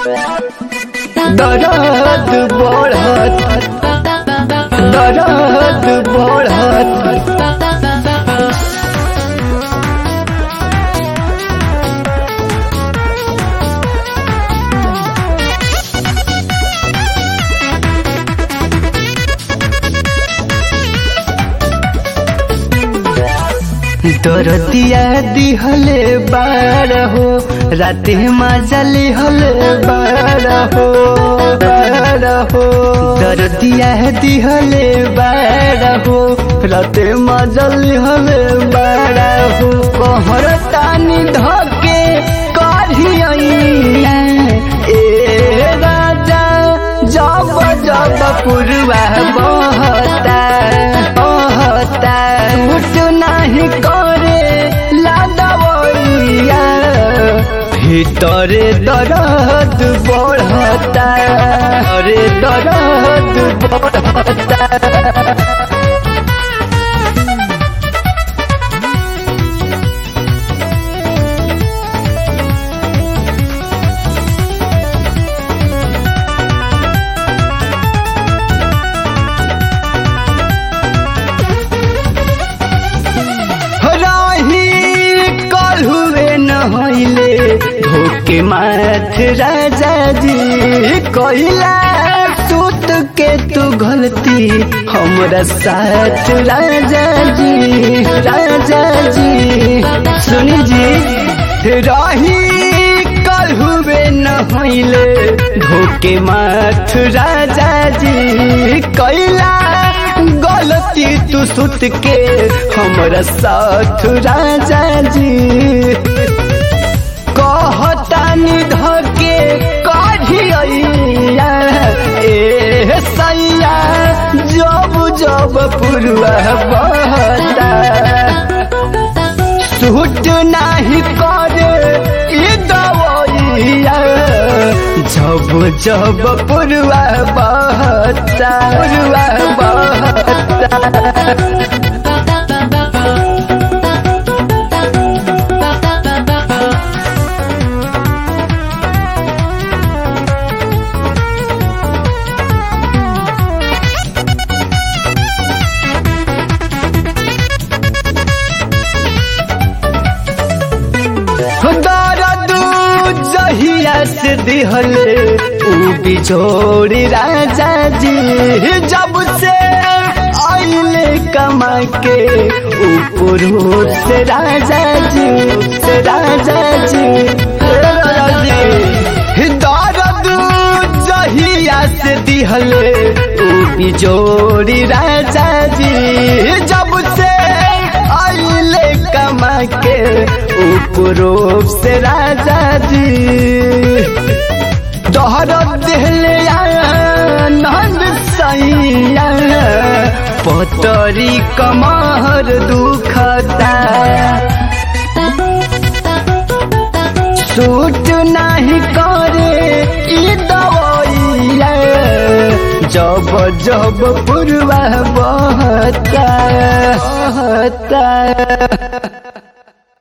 दर्द बढ़त दर्द बढ़त दरदिया दिहले बार हो राते मजा लिहले बार हो बार हो दरदिया दिहले बार हो राते मजा लिहले बार हो कहर तानी धके करिया ए राजा जब जब पुरवा बहता बहता उठ नहीं करे लादवैया ভিতরে দরদ বড়তা রে দরদ বড়তা रही कल हुए न होइले धोके माथ राजा जी कहिला सूत के तू गलती हमरा साथ राजा जी राजा जी सुनी जी रही कल हुए न होइले धोके माथ राजा जी कैला गलती तू सुत के हमरा साथ राजा जी कहतानी धके कढ़िया ए सैया जब जब पुरवा बहता सूट नाही करे ई दवैया जब जब पुरवा बहता पुरवा बहता दर्द जहिया से दिहले ऊ बिछोड़ी राजा जी जब से आइले कमा के ऊपर से राजा जी से राजा जी हे राजा जी दर्द जहिया से दिहले ऊ बिछोड़ी राजा जी जब से आइले कमा के उपरूप से राजा जी दोहर दिहले नंद सैया पतरी कमर दुखता सूट नहीं करे ई दवैया जब जब पुरवा बहता बहता